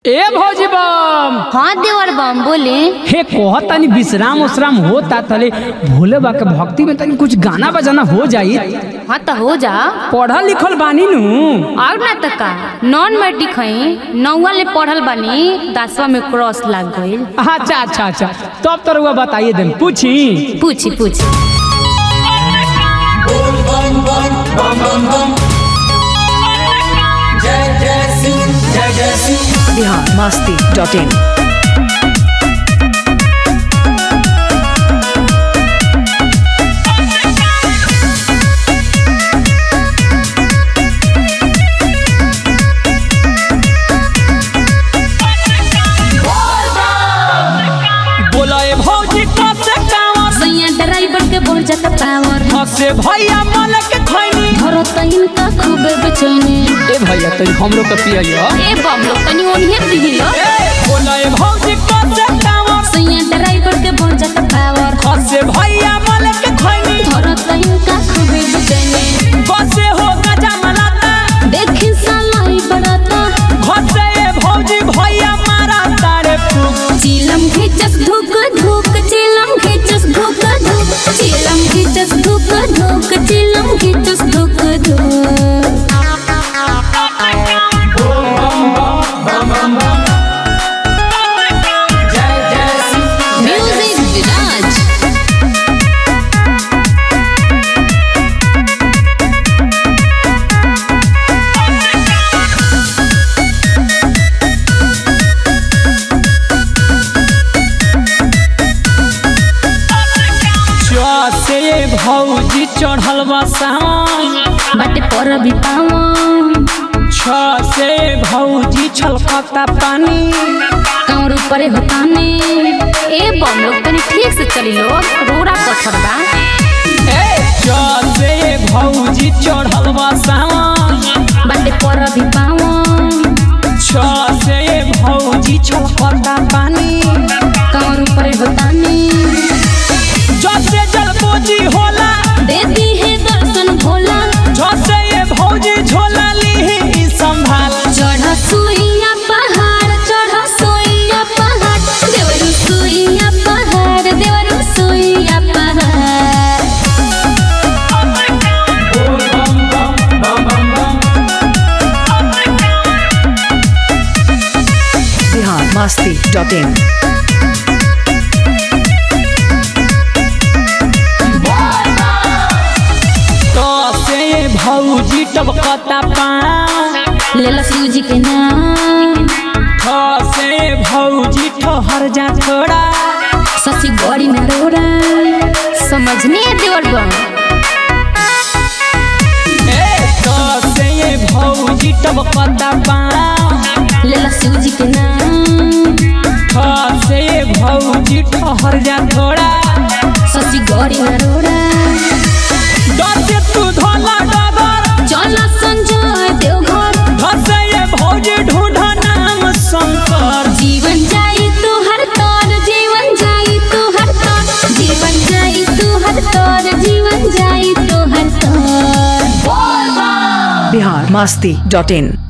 ए भौजी बम हाँ देवर बम बोले हे कोह तनी विश्राम उश्राम होता तले भोले बा के भक्ति में तनी कुछ गाना बजाना हो जाई हाँ तो हो जा पढ़ल लिखल बानी नु और ना तो का नॉन मैट्रिक हई नौवा ले पढ़ल बानी दसवा में क्रॉस लग गईल अच्छा अच्छा अच्छा तब तो रुआ बताइए देम पूछी पूछी पूछी बिहार मस्ती डॉट इन बोला ए भौजी कसे कांवर सैया ड्राइवर के बढ़ जाता पावर हसे भैया मालक के खैनी धरो तो इनका खूब बेचैनी ए भैया तनी हमरो के पिया ए बम लोग तनी ओनिए दिहिलो बोला ए भौजी कसे कांवर सैया ड्राइवर के बढ़ जाता पावर हसे भैया मालक के खैनी धरो तो इनका खूब बेचैनी बसे हो गजा मलाता देखी सालाई बड़ाता घसे ए भौजी भैया मारा तारे फूक चिलम खिचस धुक धुक चिलम खिचस धुक धुक चिलम खिचस धुक धुक चिलम खिचस धुक धुक म्यूजिक विराज से भौजी चढ़ल बा सावन बाटे पर भी पावन छ से भौजी छलकता पानी कमर ऊपर होता ने ए बम लोग तनी ठीक से चली लो रोड़ा पत्थर बा छ से भौजी चढ़ल बा सावन बाटे पर भी पावन छ से भौजी छलकता पानी कमर ऊपर होता ने जसे जलपोजी होला दे दी है दर्शन भोला जसे ये भौजी झोला ली संभाल चढ़ सुइया पहाड़ चढ़ सुइया पहाड़ देवरु सुइया पहाड़ देवरु सुइया पहाड़ बिहार मस्ती डॉट इन तो से भौजी टबकता पाँव लेला सूजी के नाम ठ से भौजी ठहर जा थोड़ा ससी गड़ी में रोड़ा समझने देवर बम तो से भौजी टबकता पाँव लेला सूजी के नाम ठ से भौजी ठहर जा थोड़ा ससी गड़ी में रोड़ा दसे तू धोला डगर चला संजय देवघर धसे ये भौजी ढूंढ नाम शंकर जीवन जाई तू हर तौर जीवन जाई तू हर तौर जीवन जाई तू हर तौर जीवन जाई तू हर तौर बिहार मस्ती डॉट इन